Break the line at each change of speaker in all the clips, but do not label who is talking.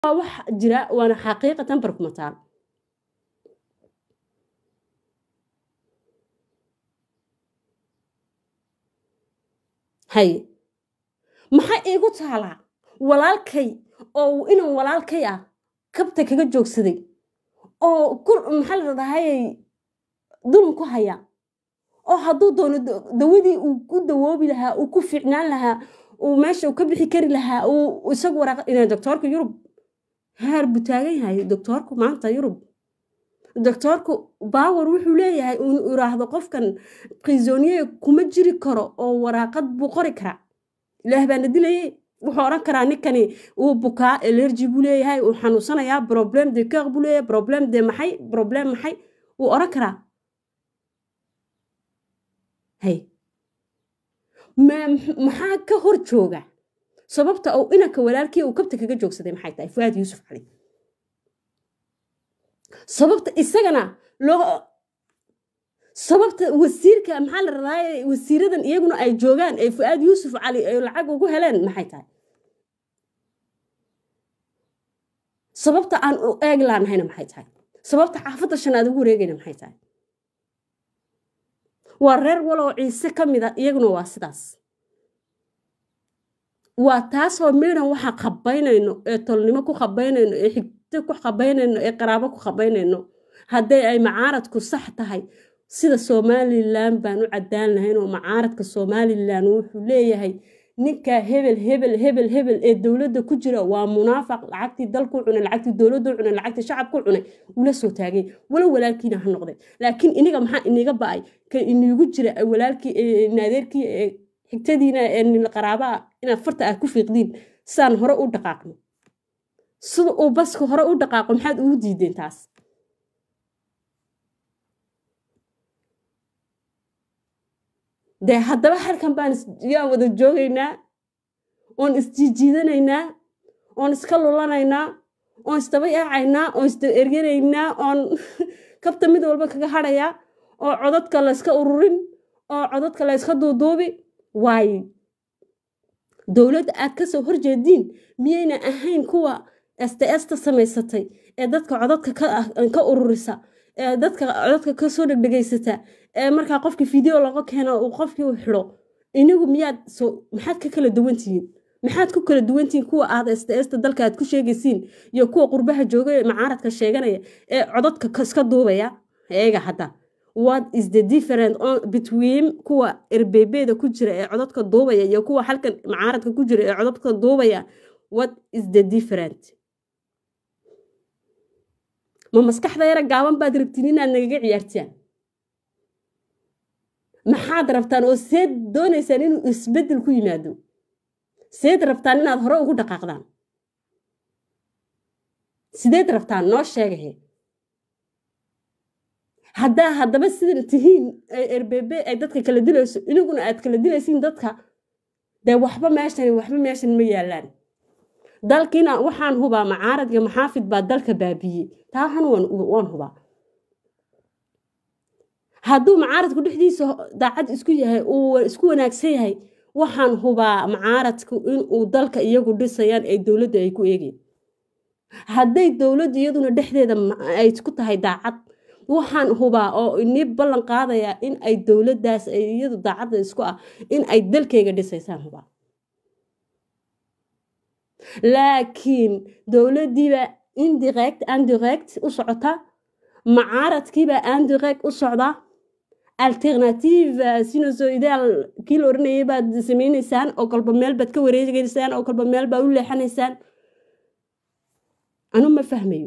waa wax jira waana xaqiiqatan barkumataal haye maxaa iigu taalaa walaalkay oo inan walaalkay ah kabta kaga joogsaday oo maxaa la dhahayay dulum ku haya oo hadduu doono dawadii uu ku dawoobi lahaa uu ku fiicnaan lahaa uu meesha uu ka bixi kari lahaa uu isagu waraaq ina doctoorka yurub heer buu taagan yahay doctoorku maanta yurub doctoorku baawer wuxuu leeyahay uu iraahdo qofkan prisonier kuma jiri karo oo waraaqad buu qori karaa ilaah baana dilaye wuxuu odhan karaa ninkani uu bukaa elergy buu leeyahay uu xanuunsanayaa problem de cœur buu leeyahay problem de maxay problem maxay wuu odhan karaa hay maxaa ka hor jooga sababta uu inanka walaalkii uu kabta kaga joogsaday maxay tahay fuaad yuusuf cali sababta isagana loo sababta wasiirka maxaa la radaaye wasiiradan iyaguna ay joogaan ee fuaad yuusuf cali ay lacag ugu heleen maxay tahay sababta aan u eeg laanahayna maxay tahay sababta xaafadda shanaad ugu wareegayna maxay tahay waa reer walow ciise ka mid a iyaguna waa sidaas waa taasoo midhan waxa qabaynayno ee tolnimo ku qabaynayno ee xigto ku qabaynayno ee qaraabo ku qabaynayno hadday ay macaaradku sax tahay sida somalilan baan u cadaan lahayn oo macaaradka somalilan wuxuu leeyahay ninka hebel hebel hebel hebel ee dowladda ku jira waa munaafaq lacagtii dalku cunay lacagtii dowladdu cunay lacagtii shacabku cunay ula soo taagay walo walaalkiina ha noqday laakiin iniga maxaa iniga ba'ay ka inigu jira walaalkii naadeerkii xigtadiina ee qaraabaa inaad farta aad ku fiiqdiin saan hore u dhaqaaqno sida uu baska hore u dhaqaaqo maxaad ugu diideen taas dee haddaba halkan baan yaan wada joogaynaa oon isjiijiidanaynaa oon iska lulanaynaa oon isdaba yaacaynaa oon isdaba erganaynaa oon kabta mid walba kaga hadhayaa oo codadka layska ururin oo codadka layska duuduubi waaye dowladda aad ka soo horjeediin miyayna ahayn kuwa sts-ta samaysatay ee dadka codadka ka ururisa ee dadka codadka kasoo dhegdhegaysata ee markaa qofkii video laga keeno uu qofkii u xidho inigu miyaad so maxaad ka kala duwantihiin maxaad ku kala duwantihiin kuwa aad sts-ta dalka aad ku sheegaysiin iyo kuwa qurbaha jooga ee macaaradka sheeganaya ee codadka iska duubaya eega hadda what is the different between kuwa erbebeda ku jira ee codadka duubaya iyo kuwa halkan macaaradka ku jira ee codadka duubaya what is the different ma maskaxda yara gaaban baad rabtiin inaad nagaga ciyaartaan maxaad rabtaan oo seed doonaysaan inuu isbeddel ku yimaado seed rabtaan inaad hore ugu dhaqaaqdaan sideed rabtaan noo sheegahe haddaa haddaba sida tihiin erbebe ay dadka kala dilayso iniguna aad kala dilaysiin dadka dee waxba meeshan waxba meeshan ma yaalaan dalkiina waxaan hubaa macaarad iyo maxaafid baa dalka baabiyey taa waxan waan hubaa hadduu macaaradku dhexdiisa daacad isku yahay uu isku wanaagsan yahay waxaan hubaa macaaradku inuu dalka iyagu dhisayaan ay dowladda ay ku eegeen hadday dowladdu iyaduna dhexdeeda ay ku tahay daacad waxaan hubaa oo inii ballan qaadayaa in ay dowladdaas iyadu daacadda isku ah in ay dalkayga dhisaysaan hubaa laakiin dowladdiiba indirect andirect u socota macaaradkiibaa andirect u socda alternative sinusoidaal kii la oranayay baad samaynaysaan oo kolba meel baad ka wareegeysaan oo kolba meel baad u leexanaysaan anu ma fahmayo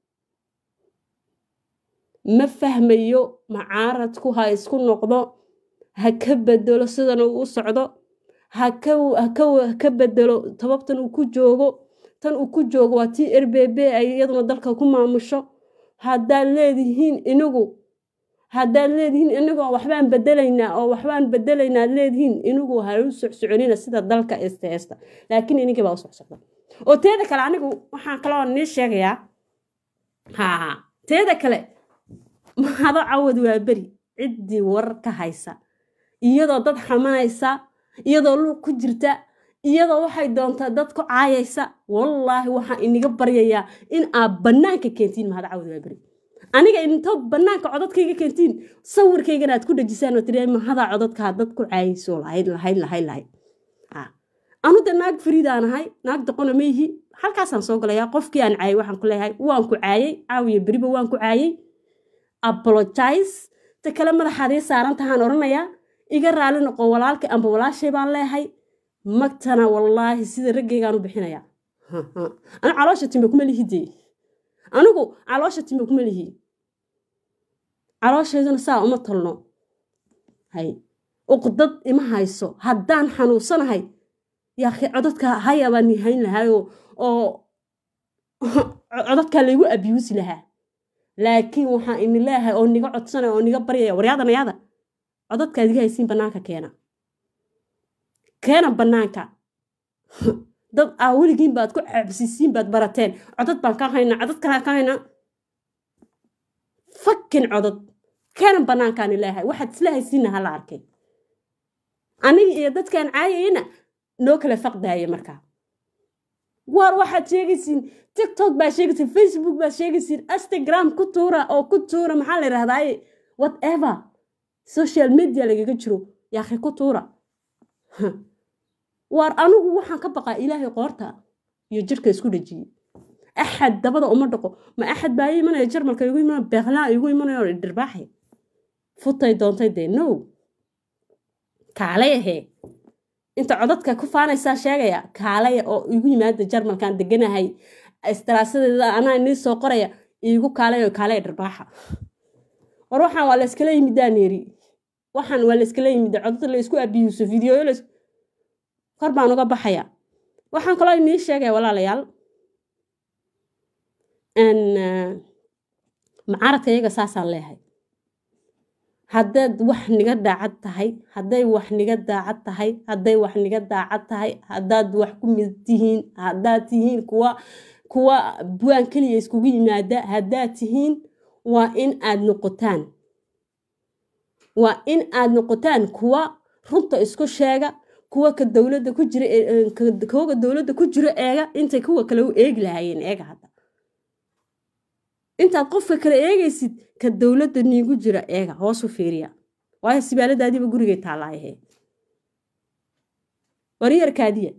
ma fahmayo macaaradku ha isku noqdo ha ka bedelo sidan uu u socdo haka bedelo tababtan uu ku joogo tan uu ku joogo waa tii rbb ay iyaduna dalka ku maamusho haddaad leedihiin inigu haddaad leedihiin inigoo waxbaan bedelaynaa oo waxbaan bedelaynaa ad leedihiin inigu ha u socsoconina sida dalka sts laakiin inigii baa u socsocda oo teeda kale anigu waxaan kaloo nii sheegayaa ha teeda kale mahado cawad waa beri ciddii warar ka haysa iyadoo dad xamanaysa iyadoo luuq ku jirta iyadoo waxay doontaa dad ku caayaysa wallaahi waxaan iniga baryayaa in aad bannaanka keentiin mahad cawd waa beri aniga intoo bannaanka codadkayga keentiin sawirkaygana aad ku dhejisaan oo tiri mahadaa codadkaa dad ku caayayso lahayd lahayd lahayd lahayd anu de naag fariidaan ahay naag doqona ma yihi halkaasaan soo galayaa qofkii aan caayay waxaan ku leeyahay waan ku caayay caawiya beriba waan ku caayay apologize ta kale madaxaadii saaran tahaan odhanayaa iga raali noqo walaalkay amba walaashay baan leehay magtana wallaahi sida raggaygaan u bixinayaa anu caloosha timbe kuma lihi dee anigu caloosha timbe kuma lihi calooshayduna saa uma tolno hay uqdad ima hayso haddaan xanuunsanahay yaakhi codadka haya baan nihayn lahaa oo codadkaa laygu abyuusi lahaa laakiin waxaan ini leeyahay oo niga codsanaya oo niga baryaya waryaada nayaada codadkaad iga haysiin bannaanka keena keena bannaanka dad aa weligiin baad ku cabsisiin baad barateen codad baan ka haynaa codad kalaa ka haynaa fakin codod keena bannaankaani leeyahay waxaad isla haysiinna hala arkay aniga iyo dadkaan caayayna noo kala faqdaaya markaa waar waxaad sheegaysiin tiktok baa sheegaysiin facebook baa sheegaysiin instagram ku tuura oo ku tuura maxaa la yidhahdaaye whatever social media lagaga jiro yaakhi ku tuura waar anigu waxaan ka baqaa ilaahay qoorta iyo jirka isku dhejiyey axad dabada uma dhaqo ma axad baa imanaya jarmalka igu imanaya beeqlaa igu imanaya oo dhirbaaxay futay doontay dee no kaalay ahee inta codadka ku faanaysaa sheegaya kaalaya oo igu yimaada jarmalkaan deganahay istaraasadeeda anaa inii soo qoraya iigu kaalay oo kaalaya dhirbaaxa war waxaan waa la iskala yimidaa neeri waxaan waa la iskala yimida codada la isku abiyuuso videoyo la kor baan uga baxaya waxaan kaloo inii sheegaya walaalayaal macaaradka iyaga saasaan leehay haddaad wax niga daacad tahay hadday wax niga daacad tahay hadday wax niga daacad tahay haddaad wax ku mid tihiin haddaad tihiin kuwa kuwa buwaan keliya iskugu yimaada haddaad tihiin waa in aad noqotaan waa in aad noqotaan kuwa runta isku sheega kuwa ka dowladda ku jira kuwaga dowladda ku jiro eega intay kuwa kale u eegi lahaayeen eega hadda intaad qofka kale eegaysid ka dowladda niigu jira eega hoosu fiiriya waayo sibaaladaadiiba gurigay taallaayahe waryarkaadiya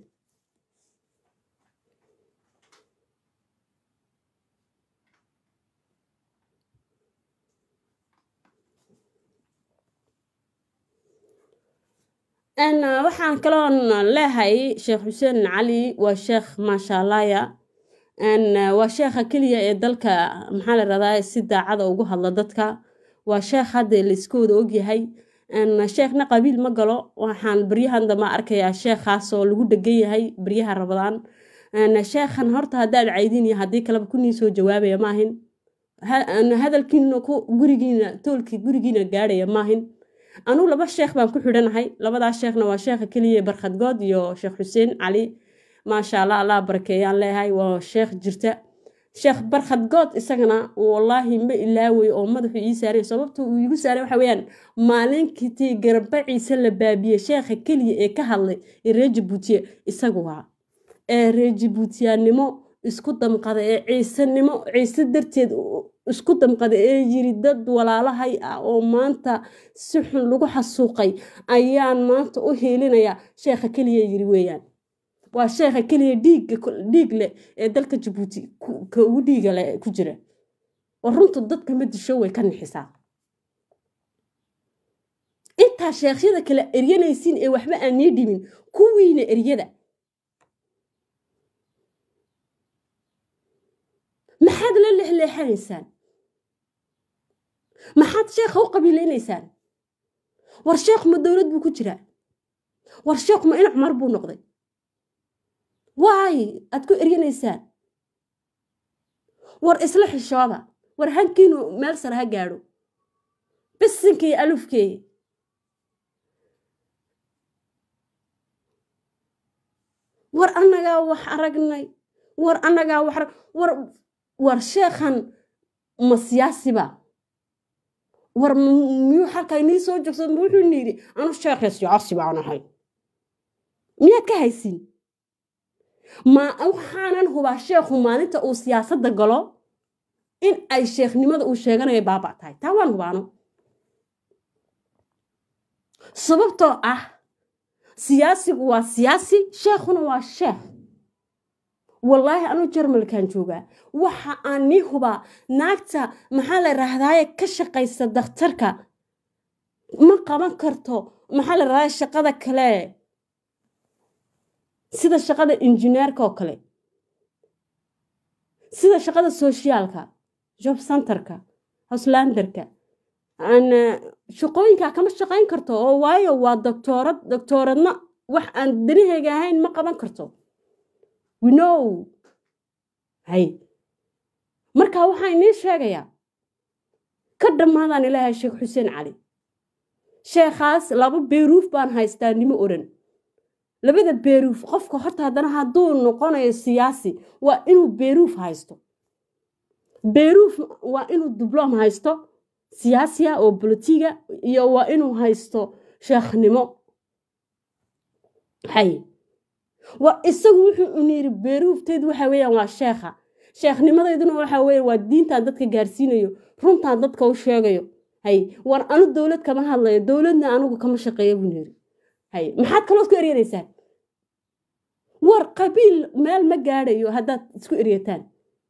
waxaan kaloon leehay sheekh xuseen cali waa sheekh maashaalaya waa sheekha keliya ee dalka maxaa la radaa si daacada ugu hadla dadka waa sheekh hadda laiskooda ogyahay sheekhna qabiil ma galo waxaan baryahan damba arkayaa sheekhaas oo lagu dhegan yahay baryaha rabadaan sheekhan horta haddaad caydin iyo haddii kaleba kunii soo jawaabaya maahin hadalkiina gurigiina toolkii gurigiina gaadhaya maahin anuu laba sheekh baan ku xidhanahay labadaas sheekhna waa sheekha keliya barkhadgood iyo sheekh xuseen cali maasha allah allah barakeeyaan leeyahay waa sheekh jirta sheekh barkhadgood isagana wallaahi ma ilaaway oo madaxu ii saaray sababta uu iigu saaray waxa weeyaan maalinkiitii garbaciisa la baabiyey sheekha keliya ee ka hadlay ee reer jabuutiye isagu waa ee reer jabuutiyaannimo isku damqada ee ciisanimo ciise darteed isku damqada ee yiri dad walaalahay ah oo maanta si xun lagu xasuuqay ayaan maanta u hiilinaya sheekha keliya yiri weeyaan waa sheekha keliya dhiig leh ee dalka jabuuti ka ugu dhiiga leh ku jira oo runtu dadka ma disho way ka nixisaa intaa sheekhyada kale eryanaysiin ee waxba aan nii dhimin kuwiina eryada maxaad la lexleexanaysaan maxaad sheekha u qabiileynaysaan war sheekh ma dowlad buu ku jiraa war sheekh ma ina cumar buu noqday waay aad ku eryanaysaan war isla xishooda war hankiinu meel sare ha gaadho bisinkii alufkee war annagaa wax aragnay war annagaa wax war war sheekhan ma siyaasiba war miyuu halkaa inii soo joogsa wuxuu ni yidhi anu sheekhay siyaasi baan ahay miyaad ka haysiin ma waxaanan hubaa sheekhu maalinta uu siyaasadda galo in ay sheekhnimada uu sheeganayo baaba tahay taa waan hubaano sababtoo ah siyaasigu waa siyaasi sheekhuna waa sheekh wallaahi anuu jarmalkan joogaa waxa aan nii hubaa naagta maxaa la rahdaaye ka shaqaysa dakhtarka ma qaban karto maxaa la rahdaye shaqada kale sida shaqada injineerka oo kale sida shaqada soshiyaalka job centerka hoslanderka shaqooyinkaa kama shaqayn karto oo waayo waa doctoorad doctooradna wax aan danaheyga ahayn ma qaban karto winow hay marka waxaa inii sheegayaa ka dhammaadaan ilaahay sheekh xuseen cali sheekhaas laba beeruuf baan haystaa nimo odhan labada beeruuf qofka horta haddana hadduu noqonayo siyaasi waa inuu beeruuf haysto beeruuf waa inuu dibloom haysto siyaasiya oo bolotiga iyo waa inuu haysto sheekhnimo hay war isagu wuxuu uniyiri beeruufteedu waxa weeyaan waa sheekha sheekhnimadayduna waxa weeye waa diintaan dadka gaarsiinayo runtaan dadka u sheegayo hay war anu dowlad kama hadlayo dowladna anigu kama shaqeeyo buu yiri hay maxaad kalood ku eryanaysaa war qabiil meel ma gaadhayo haddaad isku eryataan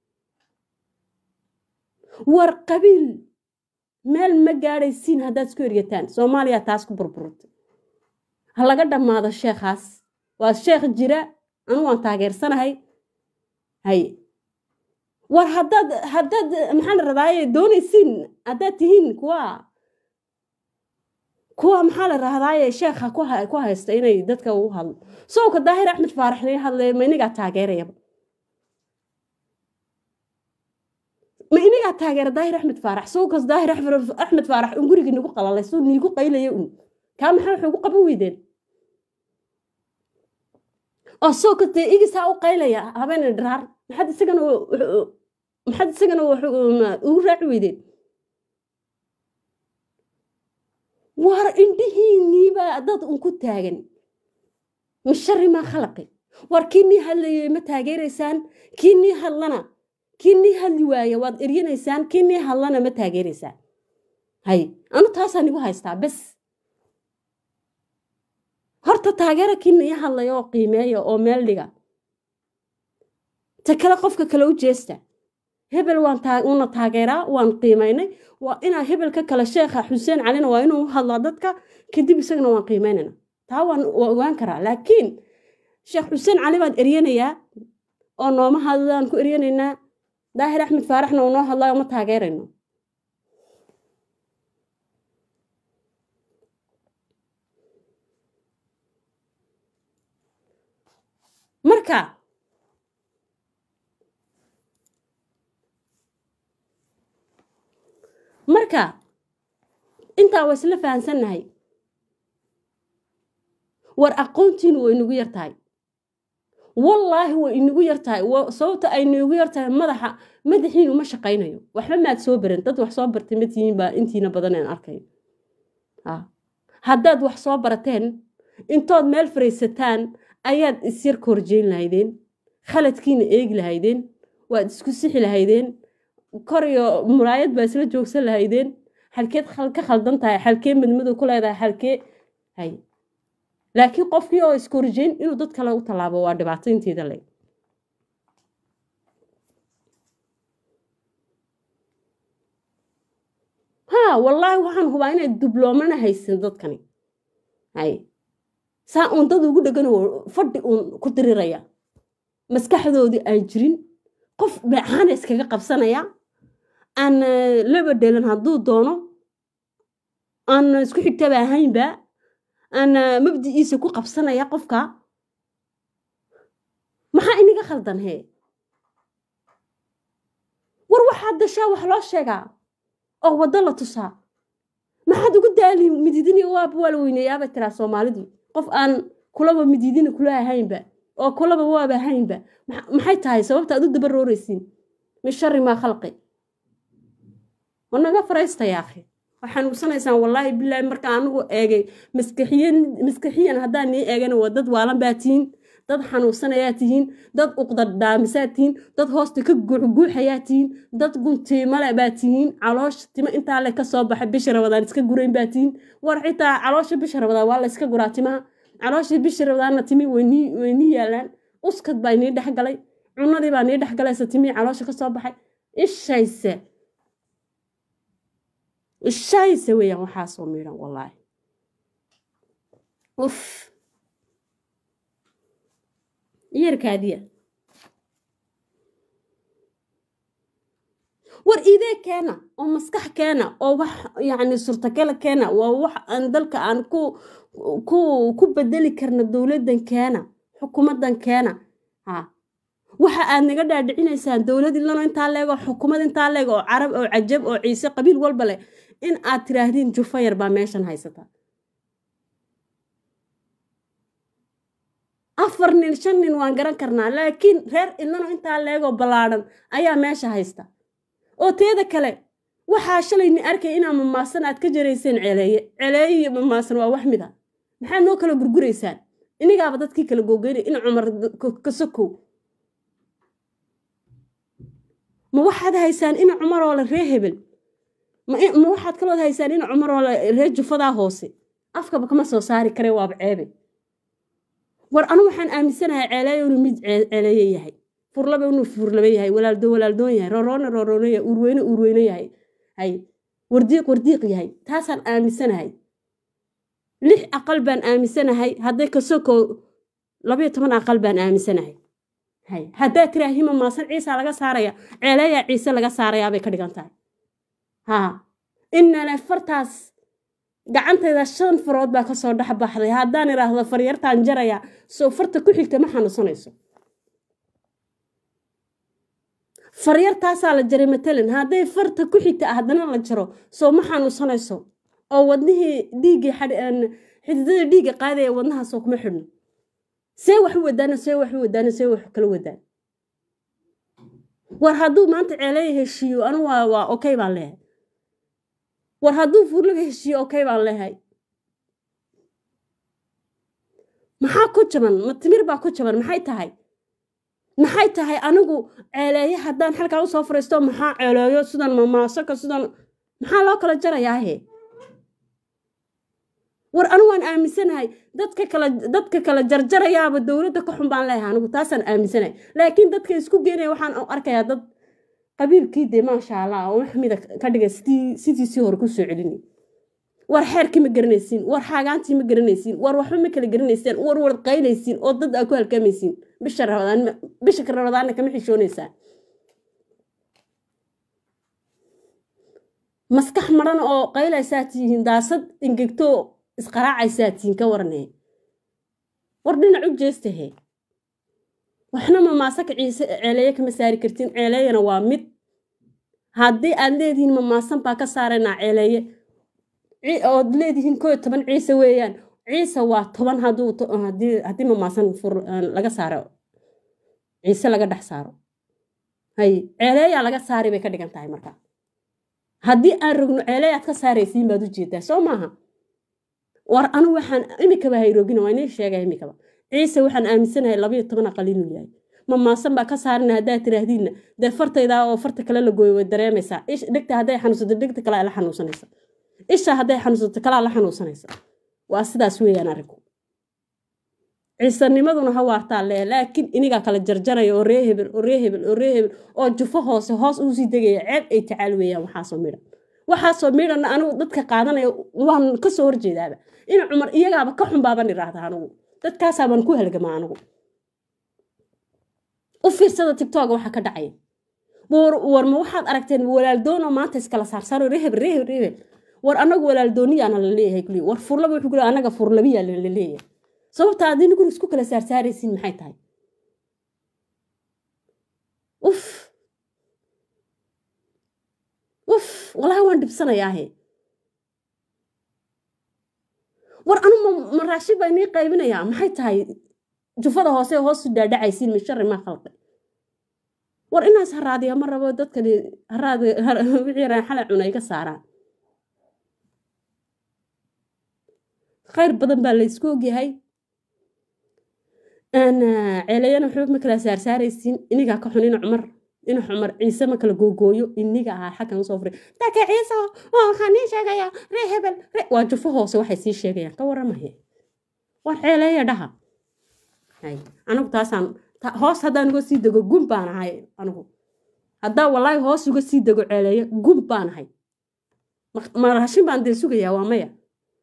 war qabiil meel ma gaadhaysiin haddaad isku eryataan soomaaliya taas ku burburtay ha laga dhammaado sheekhaas waa sheekh jira anu waan taageersanahay hay war haddaad haddaad maxaa la radaaye doonaysiin haddaad tihiin kuwa kuwa maxaa la rahdaaye sheekha ku haysta inay dadka u hadlo sowka daahir axmed faarax laga hadlaya ma inigaa taageerayaba ma inigaa taageera daahir axmed faarax sowkas daahir axmed faarax un gurigii nagu qalalay suu niigu qaylaya un kaa maxaa waxay ugu qaban weydeen oo sowkas dee igisaa u qaylaya habeen dharaar maxaad isagana maxaad isagana ugu raaci weydeen war indhihiinniibaa dad un ku taagan mashari maa khalaqi war kii nii hadlayay ma taageeraysaan kii nii hadlana kii nii hadli waaya waad eryanaysaan kii nii hadlana ma taageeraysaan hay anu taasaa nigu haystaa bes horta taageera kii nii hadlaya oo qiimeeya oo meel dhiga ta kale qofka kale u jeesta hebel waanuna taageeraa waan qiimaynay waa inaa hebelka kale sheekha xuseen calina waa inuu hadlaa dadka kadib isagana waan qiimaynayna taa waan ogaan karaa laakiin sheekh xuseen cali baan eryanayaa oo nooma hadlaan ku eryanaynaa daahir axmed faaraxna uu noo hadlaayo ma taageerayno marka marka intaa waa isla fahansannahay war aqoontiinu way inagu yar tahay wallaahi way inagu yar tahay sababta ay inagu yar tahay madaxa madaxiinu ma shaqaynayo waxba maad soo baran dad wax soo bartay ma tihiin baa intiina badan aan arkayo haddaad wax soo barateen intood meel faraysataan ayaad isyar korjeyn lahaydeen khaladkiina eegi lahaydeen waad isku sixi lahaydeen kor iyo muraayad baa isla joogsan lahaydeen xalkeed ka khaldan tahay xalkee madmadow ku leedahay xalkee hay laakiin qofkii oo iskorjeyn inuu dad kale u tallaabo waa dhibaato inteeda le ha wallaahi waxaan hubaa inay dubloomana haysan dadkani hay saa uun dad ugu dhegan fadhi uun ku diriraya maskaxdoodii aan jirin qof beecaana iskaga qabsanaya aan laba dhelan hadduu doono aan isku xigtaba ahaynba aan mabdiciisa ku qabsanaya qofka maxaa inaga khaldan hee war waxaad dashaa wax loo sheegaa oo waddo la tusaa maxaad ugu daali mididini waaba waa la weyneeyaabay tiraa soomaalidii qof aan kulaba mididini kula ahaynba oo kulaba waaba ahaynba maxay tahay sababta aad u daba rooraysiin min shari maa khalqi wanaga faraystaya akhi waxaan nugsanaysaan wallaahi bilaahi marka anigu eegay maskaxiyan maskaxiyan haddaan nii eegana waa dad waalan baa tihiin dad xanuunsanayaa tihiin dad uqdadhaamisaa tihiin dad hoosta ka guuxguuxayaa tihiin dad guntiimale baa tihiin caloosha timo intaa le ka soo baxay bisha rabadaan iska gurayn baa tihiin war xitaa caloosha bisha rabadaan waa la iska guraa timaha calooshii bisha rabadaanna timi waynii waynii yaalaan uskad baa inii dhex galay cunadii baa nii dhex galaysa timihii caloosha ka soo baxay ishayse ishayse weeyaan waxaasoo miidhan wallaahi uf iyarkaadiya war idee keena oo maskax keena oo wax yacni surtakala keena waa wax aan dalka aan ku ku ku bedeli karna dowladdan keena xukuumaddan keena ha waxa aad naga dhaadhicinaysaan dowlad ilano intaa leego xukuumad intaa leego oo carab oo cajab oo ciise qabiil walba leh in aad tiraahdeen jufayar baa meeshan haysata afar nin shan nin waan garan karnaa laakiin reer ilano intaa leegoo ballaadhan ayaa meesha haysta oo teeda kale waxaa shalayni arkay inaa mamaasan aad ka jarayseen celeeye celeeye iyo mamaasan waa wax mid a maxaad noo kala gurguraysaan inigaaba dadkii kala googeynay in cumar kasokow ma waxaad haysaan ina cumaroo le ree hebel ma waxaad kalood haysaan ina cumaroo le ree jufadaa hoose afkaba kama soo saari kare waaba ceebe war anu waxaan aaminsanahay ceeleeyo inuu mid ceeleeye yahay furlaba inuu furlaba yahay walaaldo walaaldoon yahay roroona roroona yahay urweyne urweyne yahay hay wardiiq wardiiq yahay taasaan aaminsanahay lix aqal baan aaminsanahay hadday kasoko labayo toban aqal baan aaminsanahay hay haddaa tiraa hima maasan ciisa laga saaraya ceeleeyaa ciise laga saarayaabay ka dhigan tahay haa inale fartaas gacantayda shan farood baa kasoo dhex baxday haddaan idhaahdo faryartaan jaraya soo farta ku xigta ma xanuunsanayso faryartaasaa la jaray matalan hadday farta ku xigta haddana la jaro soo ma xanuunsanayso oo wadnihii dhiiggii xididada dhiigga qaadaya wadnahaasoo kuma xidhno see wax u wadaano see wax u wadaano see wax kala wadaan war hadduu maanta ceeleeya heshiiyo anu waa waa okay baan leehay war hadduu fuurlaga heshiiyo okay baan leehay maxaa ku jaban ma timir baa ku jaban maxay tahay maxay tahay anigu ceeleeye haddaan xalkaa usoo fariisto maxaa ceeleeyo sidan mamaasaka sidan maxaa loo kala jarayaahe war anu waan aaminsanahay dadka kala dadka kala jarjarayaaba dowladda ka xun baan leeyahay anigu taasaan aaminsanahay laakiin dadka isku geenaya waxaan arkayaa dad qabiilkii dee maasha allah oo wax mida ka dhigay sidii sidiisii hore kusoo celini war xeerkii ma garanaysiin war xaagaantii ma garanaysiin war waxba ma kala garanaysaan war war qaynaysiin oo dad aa ku halkaamaysiin bisha rabadaan bisha ka rabadaanna kama xishoonaysaa maskax maran oo qaylaysaa tihiin daasad ingegto isqaraacaysaa tihiin ka waranee war dhinac u jeestahe waxna mamaasaka ciise ceeleeye kama saari kartiin ceeleeyana waa mid haddii aad leedihiin mamaasan baa ka saaraynaa ceeleeye ood leedihiin koo toban ciise weeyaan ciise waa toban haddii mamaasan laga saaro ciise laga dhex saaro hay ceeleeyaa laga saari bay ka dhigan tahay marka haddii aan rogno ceeleeyaad ka saaraysiin baad u jeedaa soo maaha war anu waxaan imikaba hayrogina waa inii sheegay imikaba ciise waxaan aaminsanahay labayo toban aqal inuu yahay mamaasan baa ka saarina haddaad tiraahdiinna dee fartaydaa oo farta kale la gooyo way dareemaysaa dhegta hadday xanuunsato dhegta kale la xanuunsanaysa isha hadday xanuunsato kalaa la xanuunsanaysa waa sidaas weeyaan arinku ciisanimaduna ha waartaa lee laakiin inigaa kala jarjaraya oo ree hebel oo ree hebel oo ree hebel oo jufo hoose hoos uusii degaya ceeb ay tacaal weeyaan waxaasoo midhan waxaasoo midhanna anigu dadka qaadanaya waan kasoo horjeedaaba ina cumar iyagaaba ka xun baaban idhaahda anigu dadkaasaabaan ku halgamaa anigu u fiirsada tigtog waxa ka dhacaya war ma waxaad aragteen walaaldoon oo maanta iskala saarsaaro reheb reheb reheb war anagu walaaldooniyaana la leeyahay kulli war furlaba wuxuu kule anaga furlabiyaa la leeyahay sababta aad inigu isku kala saarsaaraysiin maxay tahay uf uf walahi waan dhibsanayaahe war anu ma raashid baa inii qaybinayaa maxay tahay jufada hoose hoosu dhaadhacaysiin mishari maa khalqay war inaas haraadiya ma rabo dadkan wixii raaxala cuna iga saaraan khayr badan baa laysku ogyahay ceeleeyana waxba ma kala saarsaaraysiin inigaa ka xun ina cumar ina cumar ciise ma kala googooyo iniga ahaa xaggan usoo furay daka ciise oo waxaan nii sheegayaa ree hebel ree waa jufo hoose waxay sii sheegayaan ka waramaya war ceeleeya dhaha anigu taasaan hoos haddaan uga sii dego gun baan ahay anigu haddaa walaahi hoos uga sii dego ceeleeyo gun baan ahay ma raashin baan dee sugayaa waa maya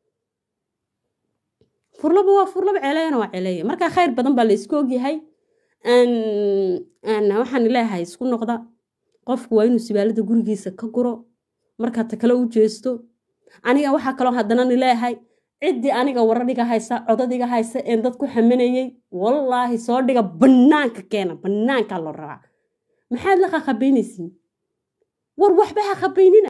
furlaba waa furlaba ceeleeyana waa ceeleeya markaa khayr badan baa la isku ogyahay waxaan leeyahay isku noqda qofku waa inuu sibaalada gurigiisa ka guro markaa ta kale u jeesto aniga waxaa kaloo haddana ni leeyahay ciddii aniga waradhiga haysa codadiga haysa een dad ku xamanayey wallaahi soo dhiga bannaanka keena bannaankaa loo rabaa maxaad la qaqabaynaysiin war waxba ha qabaynina